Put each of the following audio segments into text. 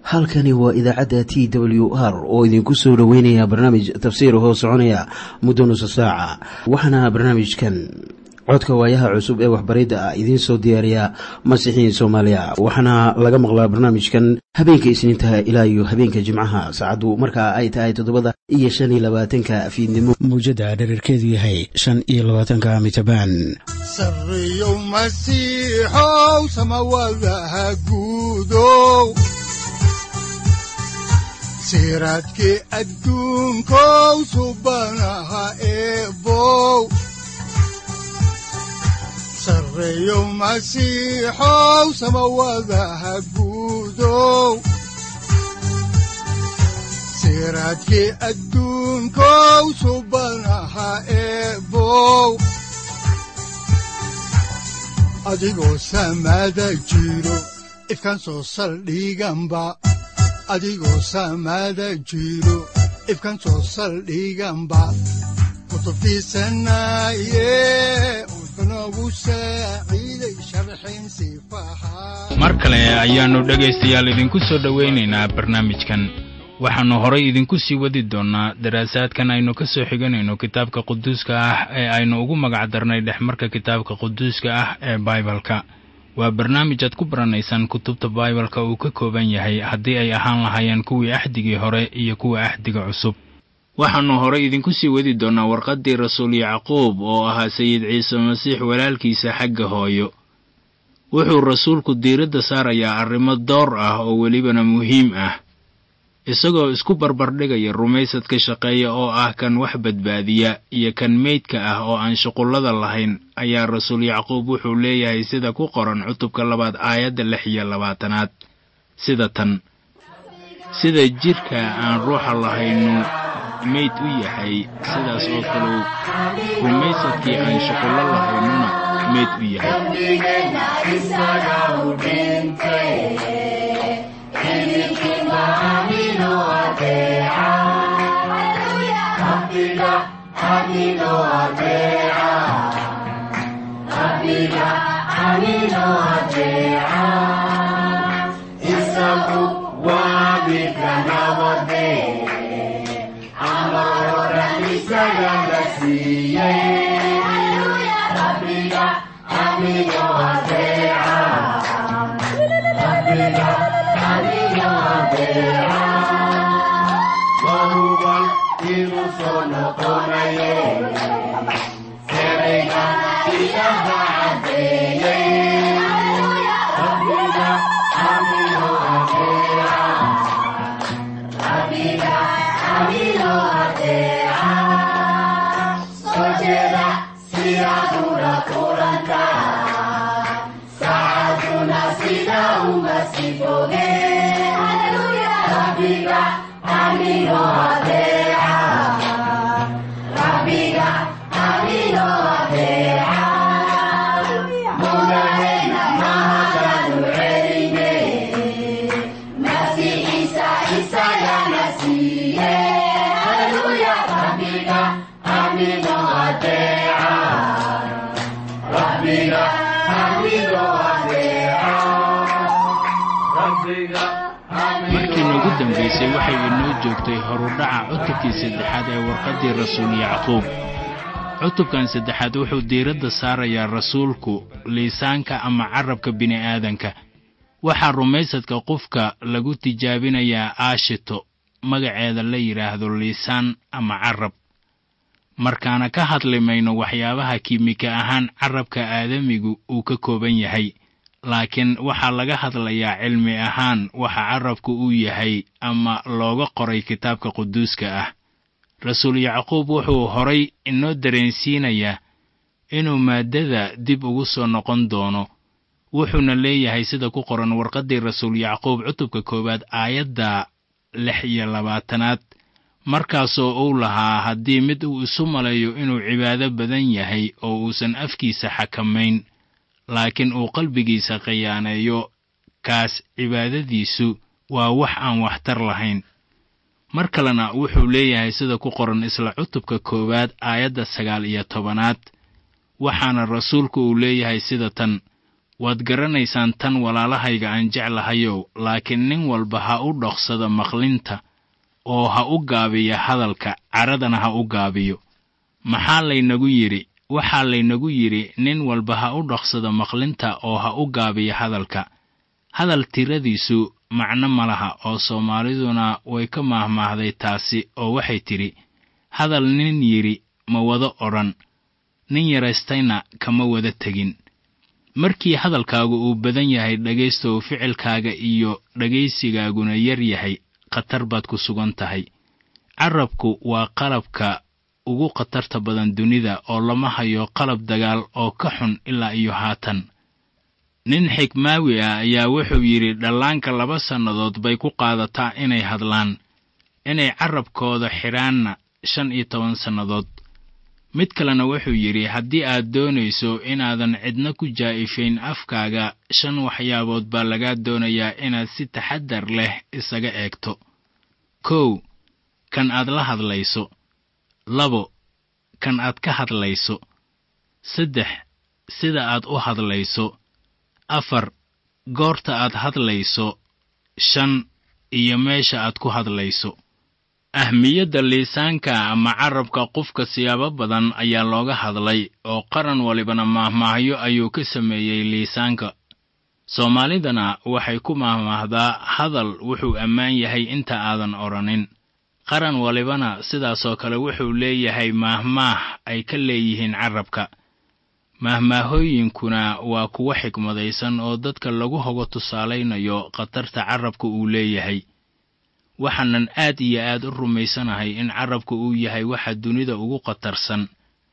halkani waa idaacadda t w r oo idinku soo dhoweynaya barnaamij tafsiir hoo soconaya muddo nusa saaca waxaana barnaamijkan codka waayaha cusub ee waxbaridda ah idiin soo diyaariya masiixiin soomaaliya waxaana laga maqlaa barnaamijkan habeenka isniintaha ilaa iyo habeenka jimcaha saacaddu markaa ay tahay toddobada iyo shan iyo labaatanka fiidnimo mawjadda dhererkeedu yahay shan iyo labaatanka mitrbaan sareyow masiixow samawadaha guudow siraadkii adduunkow subanaha eebow sareyow masiixow samawadaha guudow siraadkii adduunkow subanaha eebow adigoo samaada jiro ifkaan soo saldhiganba adigoo samaada jiro ifkaan soo saldhiganba kutubtiisanaye unogu saaciiday sharxin sifaha mar kale ayaannu dhegaystayaal idinku soo dhowaynaynaa barnaamijkan waxaannu horay idinku sii wadi doonnaa daraasaadkan aynu ka soo xiganayno kitaabka quduuska ah ee aynu ugu magac darnay dhexmarka kitaabka quduuska ah ee baibalka waa barnaamij aad ku baranaysaan kutubta baibalka uu ka kooban yahay haddii ay ahaan lahaayeen kuwii axdigii hore iyo kuwa axdiga cusub waxaannu horay idinku sii wadi doonnaa warqaddii rasuul yacquub oo ahaa sayid ciise masiix walaalkiisa xagga hooyo wuxuu rasuulku diiradda saarayaa arrimo door ah oo welibana muhiim ah isagoo isku barbardhigaya rumaysadka shaqeeya oo ah kan wax badbaadiya iyo kan meydka ah oo aan shuqullada lahayn ayaa rasuul yacquub wuxuu leeyahay sida ku qoran cutubka labaad aayadda lix iyo labaatanaad sida tan sida jidhka aan ruuxa lahaynu meyd u yahay sidaas oo kaleu rumaysadkii aan shuqullo lahaynuna meyd u markii noogu dambaysay waxay inoo joogtay horudhaca cutubkii saddexaad ee warqaddii rasuul yacquub cutubkan saddexaad wuxuu diiradda saarayaa rasuulku liisaanka ama carabka bini'aadanka waxaa rumaysadka qofka lagu tijaabinayaa aashito magaceeda la yidhaahdo liisaan ama carab markaana ka hadli mayno waxyaabaha kiimika ahaan carabka aadamigu uu ka kooban yahay laakiin waxaa laga hadlayaa cilmi ahaan waxa carabku uu yahay ama looga qoray kitaabka quduuska ah rasuul yacquub wuxuu horay inoo dareensiinayaa inuu maaddada dib ugu soo noqon doono wuxuuna leeyahay sida ku qoran warqaddii rasuul yacquub cutubka koowaad aayadda lix iyo labaatanaad markaasoo uu lahaa haddii mid uu isu maleeyo inuu cibaado badan yahay oo uusan afkiisa xakamayn laakiin uu qalbigiisa khiyaaneeyo kaas cibaadadiisu waa wax aan waxtar lahayn mar kalena wuxuu leeyahay sida ku qoran isla cutubka koowaad aayadda sagaal iyo tobanaad waxaana rasuulku uu leeyahay sida tan waad garanaysaan tan walaalahayga aan jeclahayow laakiin nin walba ha u dhoqsada maqlinta oo ha u gaabiya hadalka caradana ha u gaabiyo maxaa laynagu yidhi waxaa laynagu yidhi nin walba ha u dhoqsada maqlinta oo ha u gaabiya hadalka hadal tiradiisu macno ma laha oo soomaaliduna way ka maahmaahday taasi oo waxay tidhi hadal nin yidhi ma wada odhan nin yaraystayna kama wada tegin markii hadalkaagu uu badan yahay dhegaystow ficilkaaga iyo dhegaysigaaguna yar yahay khatar baad ku sugan tahay carabku waa qalabka ugu khatarta badan dunida oo lama hayo qalab dagaal oo ka xun ilaa iyo haatan nin xigmaawi ah ayaa wuxuu yidhi dhallaanka laba sannadood bay ku qaadataa inay hadlaan inay carabkooda xidhaanna shan iyo toban sannadood mid kalena wuxuu yidhi haddii aad doonayso inaadan cidna ku jaa'ifayn afkaaga shan waxyaabood baa lagaa doonayaa inaad si taxaddar leh isaga eegto kow kan aad la hadlayso labo kan aad ka hadlayso saddex sida aad u hadlayso afar goorta aad hadlayso shan iyo meesha aad ku hadlayso ahmiyadda liisaanka ama carabka qofka siyaabo badan ayaa looga hadlay oo qaran walibana maahmaahyo ayuu ka sameeyey liisaanka soomaalidana waxay ku maahmaahdaa hadal wuxuu ammaan yahay inta aadan odhanin qaran walibana sidaasoo kale wuxuu leeyahay maahmaah ay ka leeyihiin carabka maahmaahooyinkuna waa kuwo xikmadaysan oo dadka lagu hogo tusaalaynayo khatarta carabka uu leeyahay waxaanan aad iyo aad u rumaysanahay in carabka uu yahay waxa dunida ugu khatarsan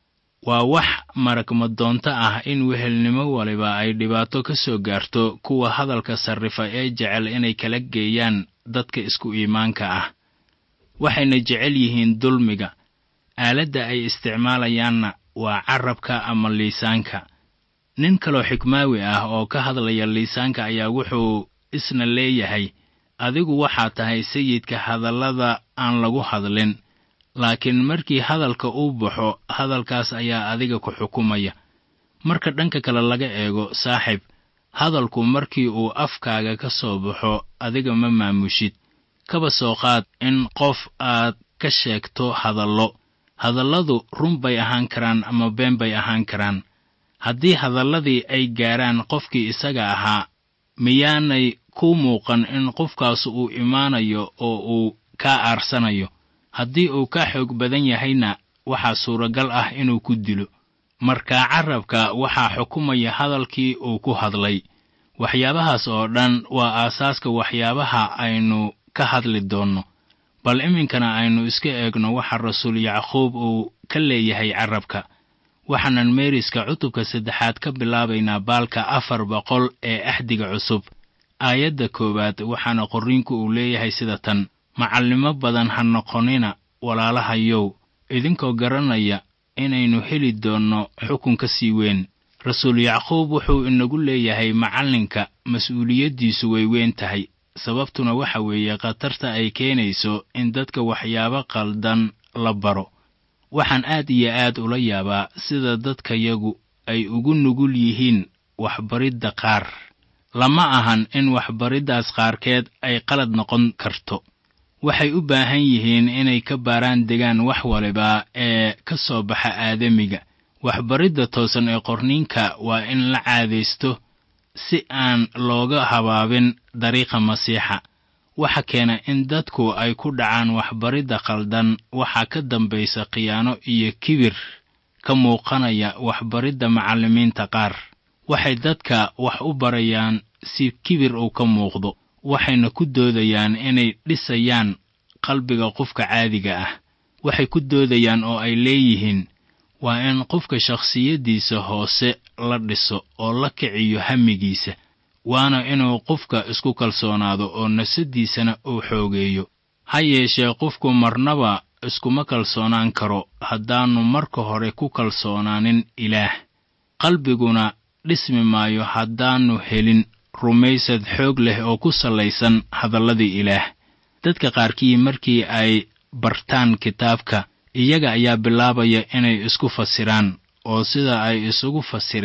waa wax maragmadoonto ah in wehelnimo waliba ay dhibaato ka soo gaarto kuwa hadalka sarrifa ee jecel inay kala geeyaan dadka isku iimaanka ah waxayna jecel yihiin dulmiga aaladda ay isticmaalayaanna waa carabka ama liisaanka nin kaloo xikmaawi ah oo ka hadlaya liisaanka ayaa wuxuu isna leeyahay adigu waxaa tahay sayidka hadallada aan lagu hadlin laakiin markii hadalka uu baxo hadalkaas ayaa adiga ku xukumaya marka dhanka kale laga eego saaxib hadalku markii uu afkaaga ka soo baxo adiga ma maamushid kaba soo qaad in qof aad ka sheegto hadallo hadalladu run bay ahaan karaan ama been bay ahaan karaan haddii hadalladii ay gaaraan qofkii isaga ahaa miyaanay ku muuqan in qofkaas uu imaanayo oo uu kaa aarsanayo haddii uu ka xoog badan yahayna waxaa suuragal ah inuu ku dilo markaa carabka waxaa xukumaya hadalkii uu ku hadlay waxyaabahaas oo dhan waa aasaaska waxyaabaha aynu ka hadli doonno bal iminkana aynu iska eegno waxa rasuul yacquub uu ka leeyahay carabka waxaanan meeriska cutubka saddexaad ka bilaabaynaa baalka afar boqol ee axdiga cusub aayadda koowaad waxaana qorriinku uu leeyahay sida tan macallimo badan ha noqonina walaalahayow idinkoo garanaya inaynu heli doonno xukun ka sii weyn rasuul yacquub wuxuu inagu leeyahay macallinka mas-uuliyaddiisu way weyn tahay sababtuna waxa weeye khatarta ay keenayso in dadka waxyaabo qaldan la baro waxaan aad iyo aad ula yaabaa sida dadkayagu ay ugu nugul yihiin waxbaridda qaar lama ahan in waxbariddaas qaarkeed ay qalad noqon karto waxay u baahan yihiin inay ka baaraan degaan wax waliba ee ka soo baxa aadamiga waxbaridda toosan ee qorniinka waa in la caadaysto si aan looga habaabin dariiqa masiixa waxa keena in dadku ay ku dhacaan waxbaridda khaldan waxaa ka dambaysa khiyaano iyo kibir ka muuqanaya waxbaridda macallimiinta qaar waxay dadka wax u barayaan si kibir uu ka muuqdo waxayna ku doodayaan inay dhisayaan qalbiga qofka caadiga ah waxay ku doodayaan oo ay leeyihiin waa in qofka shakhsiyaddiisa hoose la dhiso oo la kiciyo hamigiisa waana inuu qofka isku kalsoonaado oo nafsaddiisana uu xoogeeyo ha yeeshee qofku marnaba iskuma kalsoonaan karo haddaannu marka hore ku kalsoonaanin ilaah qalbiguna dhismi maayo haddaannu helin rumaysad xoog leh oo ku sallaysan hadalladii ilaah dadka qaarkii markii ay bartaan kitaabka iyaga ayaa bilaabaya inay isku fasiraan oo sida ay isugu fasireen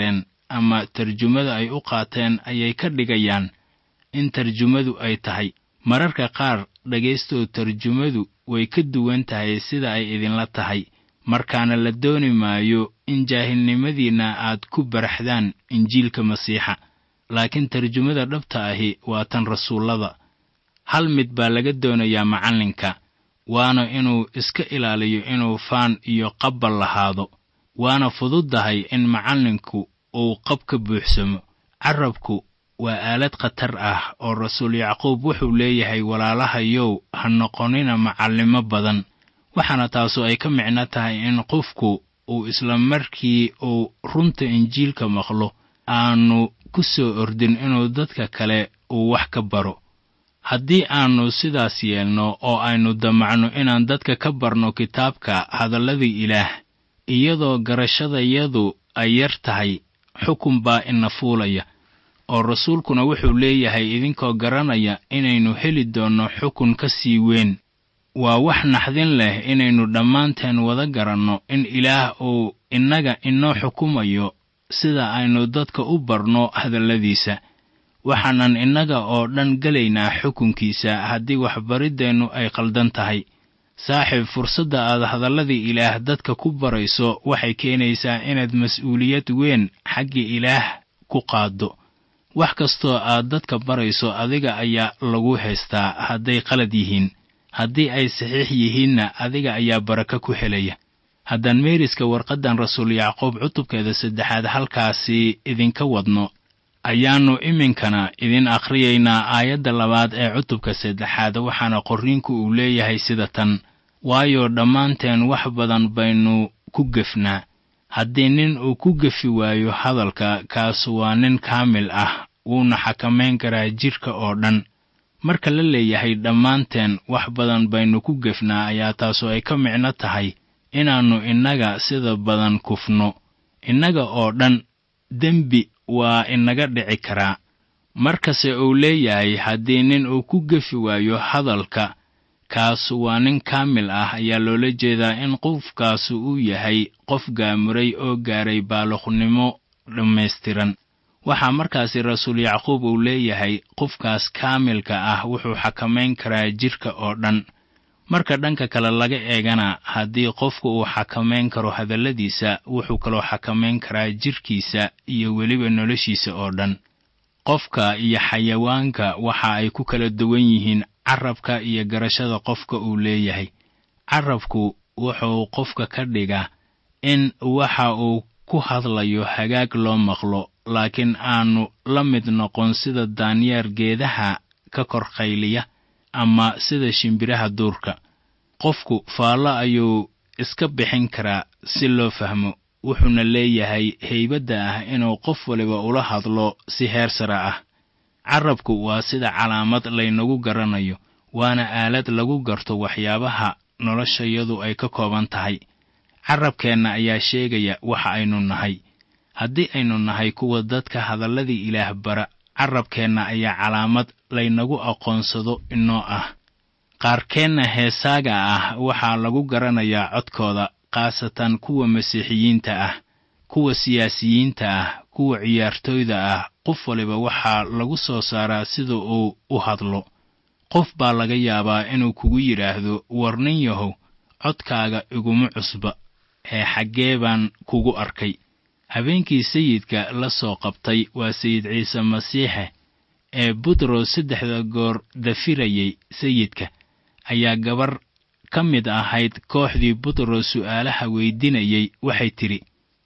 ama tarjumada ay u qaateen ayay ka dhigayaan in tarjumadu ay tahay mararka qaar dhegaystow tarjumadu way ka duwan tahay sida ay idinla tahay markaana la dooni maayo in jaahilnimadiinna aad ku baraxdaan injiilka masiixa laakiin tarjumada dhabta ahi waa tan rasuullada hal mid baa laga doonayaa macallinka waana inuu iska ilaaliyo inuu faan iyo qabbal lahaado waana fududdahay in macallinku uu qab ka buuxsamo carrabku waa aalad khatar ah oo rasuul yacquub wuxuu leeyahay walaalahayow ha noqonina macallimo badan waxaana taasu ay ka micno tahay in qofku uu isla markii uu runta injiilka maqlo aanu ku soo ordin inuu dadka kale uu wax ka baro haddii aannu sidaas yeelno oo aynu damacno inaan dadka ka barno kitaabka hadalladii ilaah iyadoo garashadayadu ay yar tahay xukun baa ina fuulaya oo rasuulkuna wuxuu leeyahay idinkoo garanaya inaynu heli doonno xukun ka sii weyn waa wax naxdin leh inaynu dhammaanteen wada garanno in ilaah uu innaga inoo xukumayo sida aynu dadka u barno hadalladiisa waxaanan innaga oo dhan gelaynaa xukunkiisa haddii waxbariddeennu ay qaldan tahay saaxiib fursadda aad hadalladii ilaah dadka ku barayso waxay keenaysaa inaad mas-uuliyad weyn xagga ilaah ku qaaddo wax kastoo aad dadka barayso adiga ayaa lagu haystaa hadday qalad yihiin haddii ay saxiix yihiinna adiga ayaa barako ku helaya haddaan meeriska warqaddan rasuul yacquub cutubkeeda saddexaad halkaasi idinka wadno ayaannu iminkana idin akhriyaynaa aayadda labaad ee cutubka saddexaad waxaana qorriinku uu leeyahay sida tan waayo dhammaanteen wax badan baynu ku gefnaa haddii nin uu ku gefi waayo hadalka kaas waa nin kaamil ah wuuna xakamayn karaa jidhka oo dhan marka la leeyahay dhammaanteen wax badan baynu ku gefnaa ayaa taasu ay ka micno tahay inaannu innaga sida badan kufno innaga oo dhan dembi waa inaga dhici karaa markase uu leeyahay haddii nin uu ku gefi waayo hadalka kaas waa nin kaamil ah ayaa loola jeedaa in qofkaasu uu yahay qof gaamuray oo gaaray baaluqnimo dhammaystiran waxaa markaasi rasuul yacquub uu leeyahay qofkaas kaamilka ah wuxuu xakamayn karaa jidhka oo dhan marka dhanka kale laga eegana haddii qofku uu xakamayn karo hadalladiisa wuxuu kaloo xakamayn karaa jidhkiisa iyo weliba noloshiisa oo dhan qofka iyo xayawaanka waxa ay ku kala duwan yihiin carrabka iyo garashada qofka uu leeyahay carrabku wuxuu qofka ka dhigaa in waxa uu ku hadlayo hagaag loo maqlo laakiin aanu la mid noqon sida daanyeer geedaha ka kor qayliya ama sida shimbiraha duurka qofku faallo ayuu iska bixin karaa si loo fahmo wuxuuna leeyahay haybadda ah inuu qof waliba ula hadlo si heer sare ah carrabku waa sida calaamad laynagu garanayo waana aalad lagu garto waxyaabaha noloshayadu ay ka kooban tahay carrabkeenna ayaa sheegaya waxa aynu nahay haddii aynu nahay kuwa dadka hadalladii ilaah bara carrabkeenna ayaa calaamad laynagu aqoonsado inoo ah qaarkeenna heesaaga ah waxaa lagu garanayaa codkooda khaasatan kuwa masiixiyiinta ah kuwa siyaasiyiinta ah kuwa ciyaartooyda ah qof waliba waxaa lagu soo saaraa sida uu u hadlo qof baa laga yaabaa inuu kugu yidhaahdo war nin yahow codkaaga iguma cusba ee xaggee baan kugu arkay habeenkii sayidka la soo qabtay waa sayid ciise masiixe ee butros saddexda goor dafirayay sayidka ayaa gabar ka mid ahayd kooxdii butros su'aalaha weydinayay waxay tidhi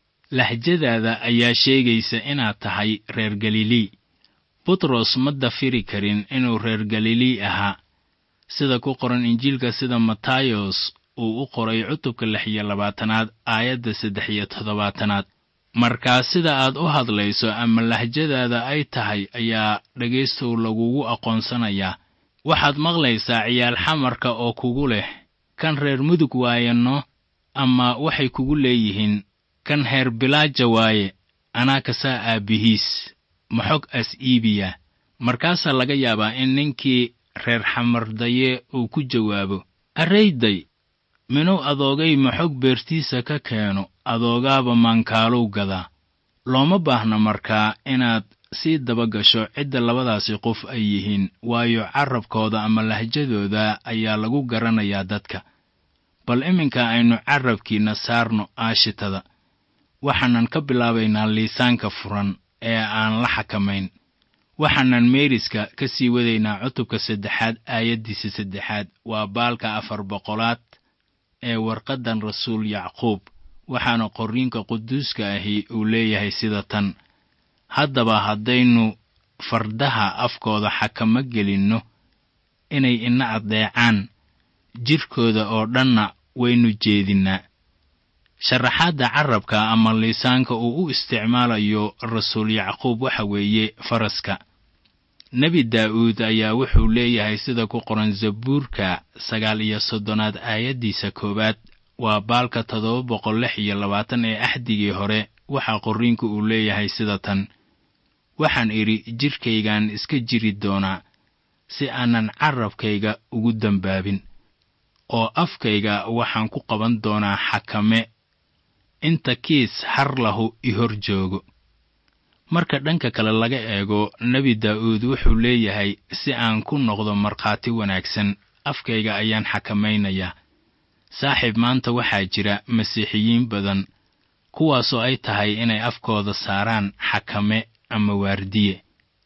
lahjadaada ayaa sheegaysa inaad tahay reer galilii butros ma dafiri karin inuu reer galilii ahaa sida ku qoran injiilka sida matayos uu u qoray cutubka lix iyo labaatanaad aayadda saddex iyo toddobaatanaad markaa sida aad u hadlayso ama lahjadaada ay tahay ayaa dhegaystow lagugu aqoonsanayaa waxaad maqlaysaa ciyaal xamarka oo kugu leh kan reer mudug waayanno ama waxay kugu leeyihiin kan heer bilaaja waaye anaa kasaa aabbihiis maxog as iibiya markaasaa laga yaabaa in ninkii reer xamardaye uu ku jawaabo arrayday minuu adoogay maxog beertiisa ka keeno adoogaaba maankaalow gadaa looma baahna markaa inaad sii daba gasho cidda labadaasi qof ay yihiin waayo carabkooda ama lahjadooda ayaa lagu garanayaa dadka bal iminka aynu carabkiinna saarno aashitada waxaanan ka bilaabaynaa liisaanka furan ee aan la xakamayn waxaanan meeriska ka sii wadaynaa cutubka saddexaad aayaddiisa saddexaad waa baalka afar boqolaad ee warqaddan rasuul yacquub waxaana qorriinka quduuska ahi uu leeyahay sida tan haddaba haddaynu fardaha afkooda xakamo gelinno inay ina addeecaan jidhkooda oo dhanna waynu jeedinnaa sharaxaadda carabka ama liisaanka uu u isticmaalayo rasuul yacquub waxa weeye faraska nebi daa'uud ayaa wuxuu leeyahay sida ku qoran zabuurka sagaal iyo soddonaad aayaddiisa koowaad waa baalka toddoba boqol lix iyo labaatan ee axdigii hore waxaa qorriinku uu leeyahay sida tan waxaan idhi jidhkaygaan iska jiri doonaa si aanan carabkayga ugu dembaabin oo afkayga waxaan ku qaban doonaa xakame inta kiis har lahu i hor joogo marka dhanka kale laga eego nebi daa'uud wuxuu leeyahay si aan ku noqdo markhaati wanaagsan afkayga ayaan xakamaynayaa saaxiib maanta waxaa jira masiixiyiin badan kuwaasoo ay tahay inay afkooda saaraan xakame ama waardiye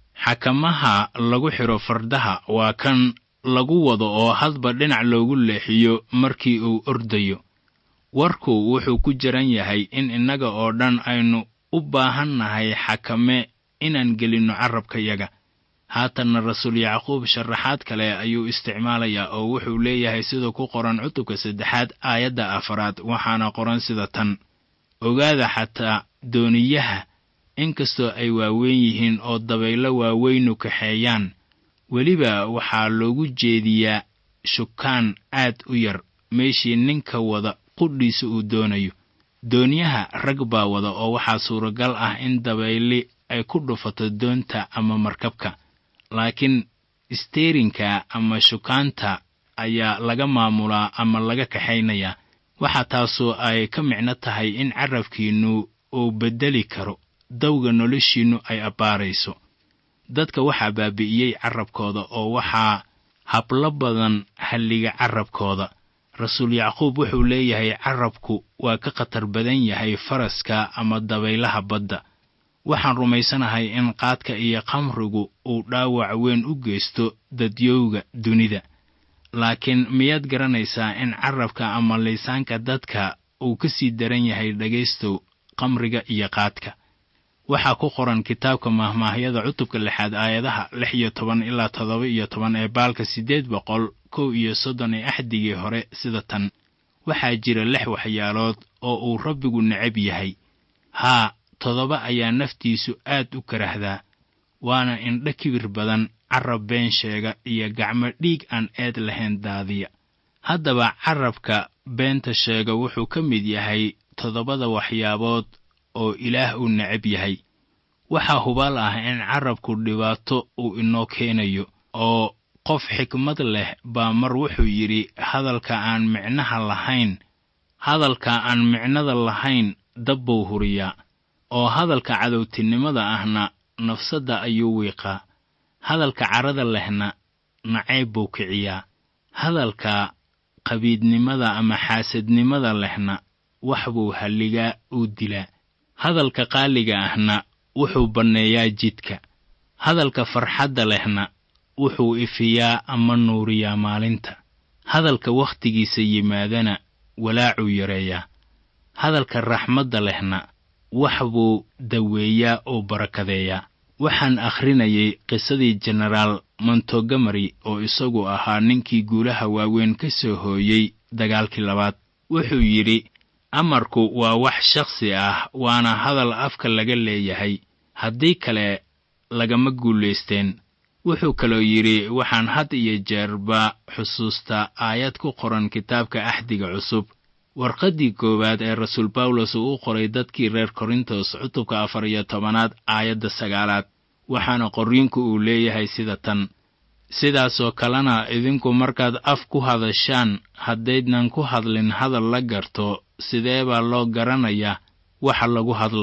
xakamaha lagu xidho fardaha waa kan lagu wado oo hadba dhinac loogu leexiyo markii uu ordayo warku wuxuu ku jiran yahay in innaga oo dhan aynu u baahannahay xakame inaan gelinno carrabkayaga haatanna rasuul yacquub sharaxaad kale ayuu isticmaalayaa oo wuxuu leeyahay sida ku qoran cutubka saddexaad aayadda afaraad waxaana qoran sida tan ogaada xataa dooniyaha inkastoo ay waaweyn yihiin oo dabaylo waaweynu kaxeeyaan weliba waxaa loogu jeediyaa shukaan aad u yar meeshii ninka wada qudhiisa uu doonayo doonyaha rag baa wada oo waxaa suuragal ah in dabayli ay ku dhufato doonta ama markabka laakiin isteerinka ama shukaanta ayaa laga maamulaa ama laga kaxaynayaa waxaa taasoo ay ka micno tahay in carabkiinnu uu beddeli karo dawga noloshiinnu ay abbaarayso dadka waxaa baabi'iyey carabkooda oo waxaa hablo badan halliga carabkooda rasuul yacquub wuxuu leeyahay carabku waa ka khatar badan yahay faraska ama dabaylaha badda waxaan rumaysanahay in qaadka iyo khamrigu uu dhaawac weyn u geysto dadyowga dunida laakiin miyaad garanaysaa in carabka ama liisaanka dadka uu ka sii daran yahay dhegaystow khamriga iyo qaadka waxaa ku qoran kitaabka mahmaahyada cutubka lixaad aayadaha lix iyo toban ilaa toddoba iyo toban ee baalka siddeed boqol kow iyo soddon ee axdigii hore sida tan waxaa jira lix waxyaalood oo uu rabbigu necab yahay haa toddoba ayaa naftiisu aad u karahdaa waana indho kibir badan carab been sheega iyo gacmo dhiig aan eed lahayn daadiya haddaba carabka beenta sheega wuxuu ka mid yahay toddobada waxyaabood oo ilaah uu necab yahay waxaa hubaal ah in carabku dhibaato uu inoo keenayo oo qof xikmad leh baa mar wuxuu yidhi hadalka aan micnaha lahayn hadalka aan micnada lahayn dab buu huriyaa oo hadalka cadowtinimada ahna nafsadda ayuu wiiqaa hadalka carada lehna nacayb buu kiciyaa hadalka qabiidnimada ama xaasadnimada lehna wax buu halligaa uu dilaa hadalka qaaliga ahna wuxuu banneeyaa jidka hadalka farxadda lehna wuxuu ifiyaa ama nuuriyaa maalinta hadalka wakhtigiisa yimaadana walaacuu yareeyaa hadalka raxmadda lehna wax buu daweeyaa oo barakadeeyaa waxaan akhrinayay qisadii jenaraal montogamari oo isagu ahaa ninkii guulaha waaweyn ka soo hooyey dagaalkii labaad wuxuu yidhi amarku waa wax shakhsi ah waana hadal afka laga leeyahay haddii kale lagama guulaysteen wuxuu kaloo yidhi waxaan had iyo jeerba xusuustaa aayad ku qoran kitaabka axdiga cusub warqaddii koowaad ee rasuul bawlos uu u qoray dadkii reer korintos cutubka afar iyo tobanaad aayadda sagaalaad waxaana qorriinku uu leeyahay sida tan sidaasoo kalena idinku markaad af ku hadashaan haddaydnan ku hadlin hadal la garto sidee baa loo garanayaa waxa lagu hadlayo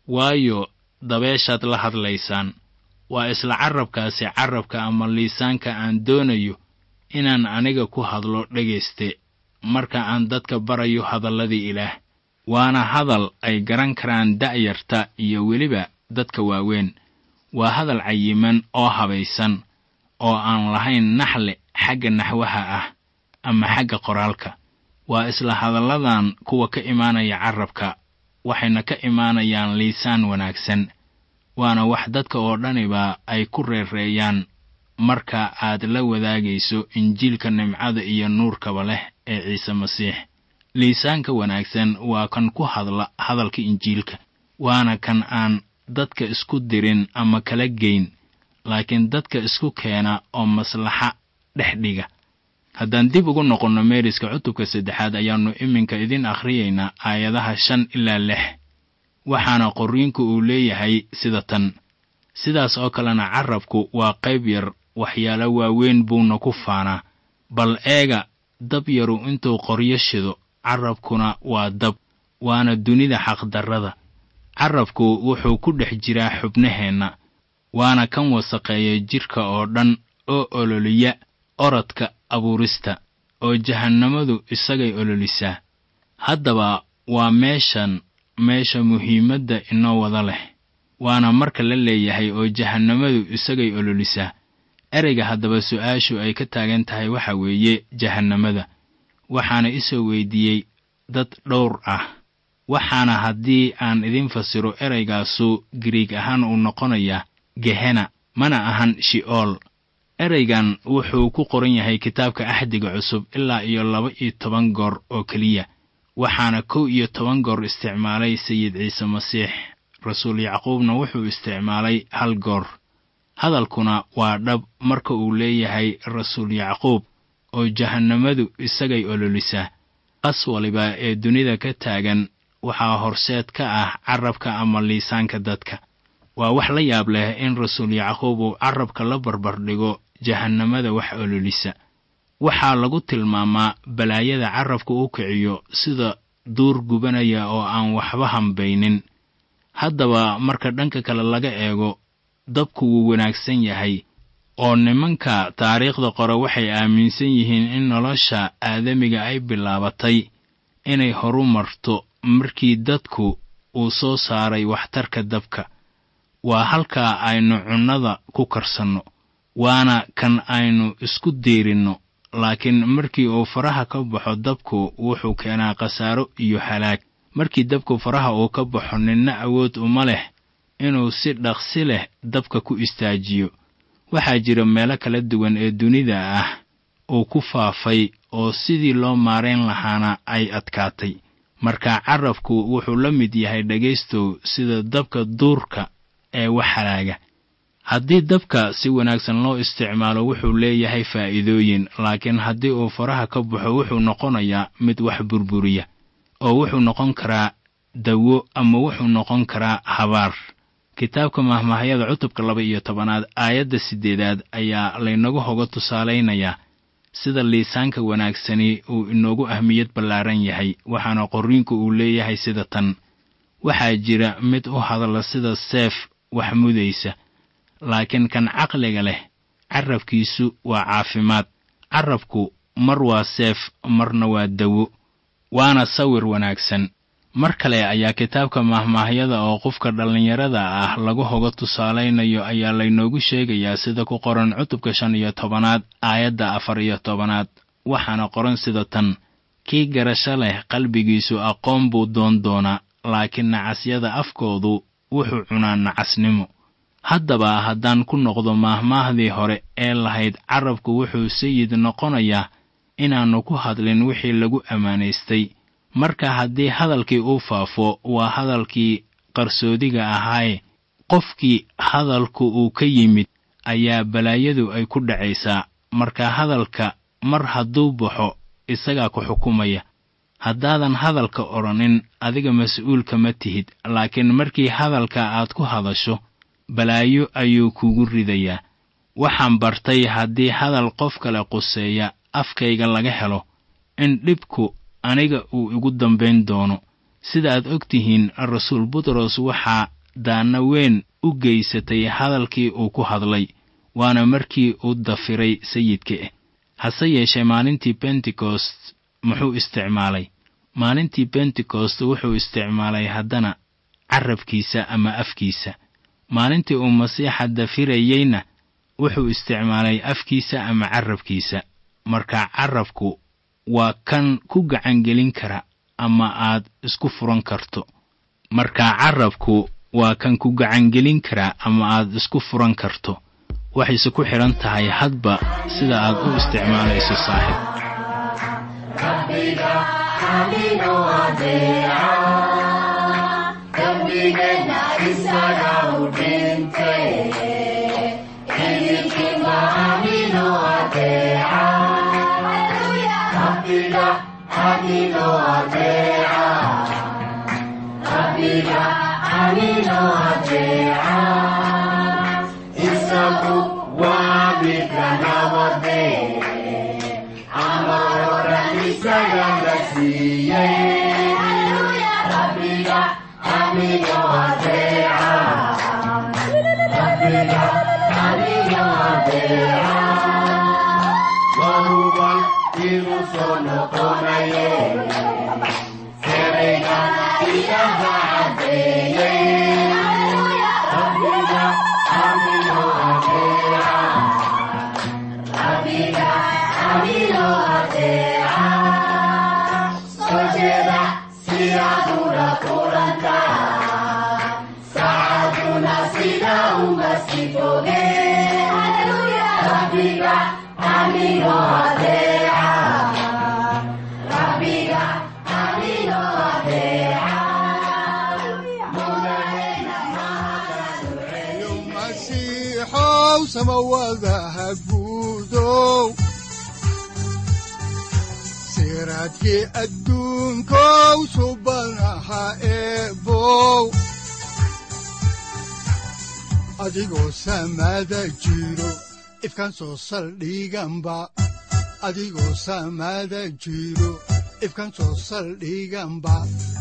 waayo dabeeshaad la hadlaysaan waa isla carrabkaasi carrabka ama liisaanka aan doonayo inaan aniga ku hadlo dhegayste marka aan dadka barayo hadalladii ilaah waana hadal ay garan karaan da'yarta iyo weliba dadka waaweyn waa hadal cayiman oo habaysan oo aan lahayn naxle xagga naxwaha ah ama xagga qoraalka waa isla hadalladan kuwa ka imaanaya carrabka waxayna ka imaanayaan liisaan wanaagsan waana wax dadka oo dhaniba ay ku reereeyaan marka aad la wadaagayso injiilka nimcada iyo nuurkaba leh ee ciise masiix liisaanka wanaagsan waa kan ku hadla hadalka injiilka waana kan aan dadka isku dirin ama kala geyn laakiin dadka isku keena oo maslaxa dhex dhiga haddaan dib ugu noqonno meeriska cutubka saddexaad ayaannu iminka idin akhriyaynaa aayadaha shan ilaa lix waxaana qorriinku uu leeyahay sida tan sidaas oo kalena carrabku waa qayb yar waxyaalo waaweyn buuna ku faanaa bal eega dab yaru intuu qoryo shido carrabkuna waa dab waana dunida xaqdarrada carrabku wuxuu ku dhex jiraa xubnaheenna waana kan wasaqeeya jidhka oo dhan oo ololiya orodka abuurista oo jahannamadu isagay ololisaa haddaba waa meeshan meesha muhiimadda inoo wada leh waana marka la leeyahay oo jahannamadu isagay ololisaa ereyga haddaba su'aashu ay ka taagan tahay waxa weeye jahannamada waxaana isoo weydiiyey dad dhowr ah waxaana haddii aan idin fasiro ereygaasu giriig ahaan uu noqonayaa gehena mana ahan shi'ool ereygan wuxuu ku qoran yahay kitaabka axdiga cusub ilaa iyo laba iyo toban goor oo keliya waxaana kow iyo toban goor isticmaalay sayid ciise masiix rasuul yacquubna wuxuu isticmaalay hal goor hadalkuna waa dhab marka uu leeyahay rasuul yacquub oo jahannamadu isagay ololisaa qas waliba ee dunida ka taagan waxaa horseed ka ah carrabka ama liisaanka dadka waa wax la yaab leh in rasuul yacquub uu carrabka la barbardhigo jahannamada wax ololisa waxaa lagu tilmaamaa balaayada carrabka u kiciyo sida duur gubanaya oo aan waxba hambaynin haddaba marka dhanka kale laga eego dabku wuu wanaagsan yahay oo nimanka taariikhda qore waxay aaminsan yihiin in nolosha aadamiga ay bilaabatay inay horu marto markii dadku uu soo saaray waxtarka dabka waa halkaa aynu cunnada ku karsanno waana kan aynu isku diirinno laakiin markii uu faraha ka baxo dabku wuxuu keenaa khasaaro iyo halaag markii dabku faraha uu ka baxo ninna awood uma leh inuu si dhaqsi leh dabka ku istaajiyo waxaa jira meelo kala duwan ee dunida ah uu ku faafay oo sidii loo maarayn lahaana ay adkaatay marka carrabku wuxuu la mid yahay dhegaystow sida dabka duurka ee wax halaaga haddii dabka si wanaagsan loo isticmaalo wuxuu leeyahay faa'iidooyin laakiin haddii uu faraha ka baxo wuxuu noqonayaa mid wax burburiya oo wuxuu noqon karaa dawo ama wuxuu noqon karaa habaar kitaabka mahmaahyada cutubka laba iyo tobanaad aayadda siddeedaad ayaa laynagu hoga tusaalaynayaa sida liisaanka wanaagsani uu inoogu ahmiyad ballaaran yahay waxaana qorriinku uu leeyahay sida tan waxaa jira mid u hadla sida seef wax mudaysa laakiin kan caqliga leh carrabkiisu waa caafimaad carrabku mar waa seef marna waa dawo waana sawir wanaagsan mar kale ayaa kitaabka mahmaahyada oo qofka dhallinyarada ah lagu hoga tusaalaynayo ayaa laynoogu sheegayaa sida ku qoran cutubka shan iyo tobanaad aayadda afar iyo tobanaad waxaana qoran sida tan kii garasho leh qalbigiisu aqoon buu doon doonaa laakiin nacasyada afkoodu wuxuu cunaa nacasnimo haddaba haddaan ku noqdo maahmaahdii hore ee lahayd carrabku wuxuu sayid noqonayaa inaannu ku hadlin wixii lagu ammaanaystay marka haddii hadalkii uu faafo waa hadalkii qarsoodiga ahaaye qofkii hadalku uu ka yimid ayaa balaayadu ay ku dhacaysaa marka hadalka mar hadduu baxo isagaa ku xukumaya haddaadan hadalka odhanin adiga mas-uulka ma tihid laakiin markii hadalka aad ku hadasho balaayo ayuu kugu ridayaa waxaan bartay haddii hadal qof kale quseeya afkayga laga helo in dhibku aniga uu igu dambayn doono sida aad og tihiin rasuul butros waxaa daanna weyn u geysatay hadalkii uu ku hadlay waana markii uu dafiray sayidka hase yeeshee maalintii bentekost muxuu isticmaalay maalintii bentekost wuxuu isticmaalay haddana carabkiisa ama afkiisa maalintii uu masiixa dafirayeyna wuxuu isticmaalay afkiisa ama carabkiisa marka carabku waa kan ku gacangelin kara ama aad isku furan karto marka carabku waa kan ku gacangelin kara ama aad isku furan karto waxayse ku xidhan tahay hadba sida aad u isticmaalayso saaxiib siraadkii adduunkow subanaha eebow adigoo samaada jiro ifkan soo saldhiganba adigoo samaada jiro ifkan soo saldhiganba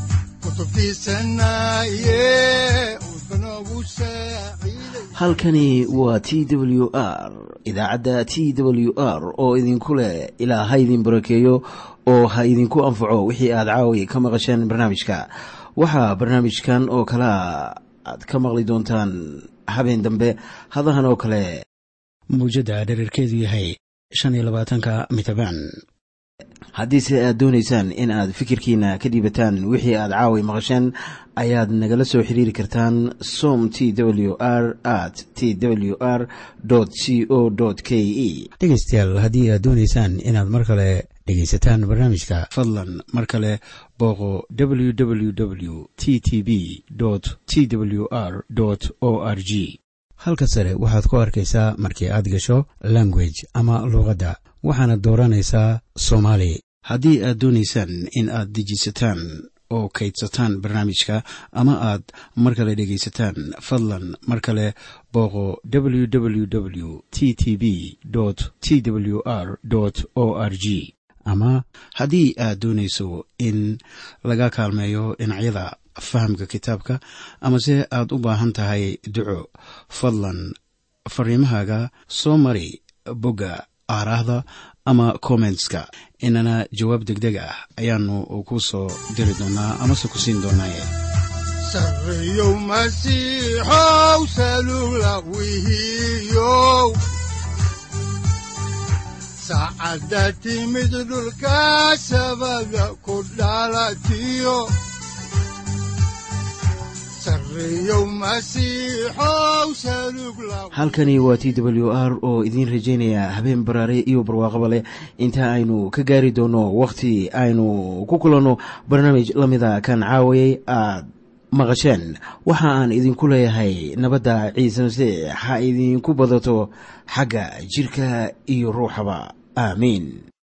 halkani waa t w r idaacadda t w r oo idinku leh ilaa ha idin barakeeyo oo ha idinku anfaco wixii aad caawi ka maqasheen barnaamijka waxaa barnaamijkan oo kalea aad ka maqli doontaan habeen dambe hadahan oo kale mawjadda dherarkeedu yahay shan iyo labaatanka mitrbaan haddiise aad doonaysaan in aad fikirkiina ka dhiibataan wixii aad caawi maqasheen ayaad nagala soo xiriiri kartaan som t w r at t w r c o k e dhegeystayaal haddii aad doonaysaan inaad mar kale dhegaysataan barnaamijka fadlan mar kale booqo www t t b t w r o r g halka sare waxaad ku arkaysaa markii aad gasho language ama luuqadda waxaana dooranaysaa soomaali haddii aad doonaysaan in aad dejisataan oo kaydsataan barnaamijka ama aad mar kale dhegaysataan fadlan mar kale booqo www t t b t w r o r g ama haddii aad doonayso in laga kaalmeeyo dhinacyada fahamka kitaabka amase aad u baahan tahay duco fadlan fariimahaaga soo mari bogga aaraahda ama kommentska inana jawaab degdeg ah ayaanu ku soo diri doonaa amase ku siin doonaaye sareyow masiixow salula wihiyow saacadda timid dhulka sabada ku dhalatiyo halkani waa t w r oo idiin rajaynaya habeen baraare iyo barwaaqaba leh inta aynu ka gaari doono wakhti aynu ku kulanno barnaamij la mida kan caawayay aad maqasheen waxa aan idinku leeyahay nabadda ciise masiix ha idinku badato xagga jidhka iyo ruuxaba aamiin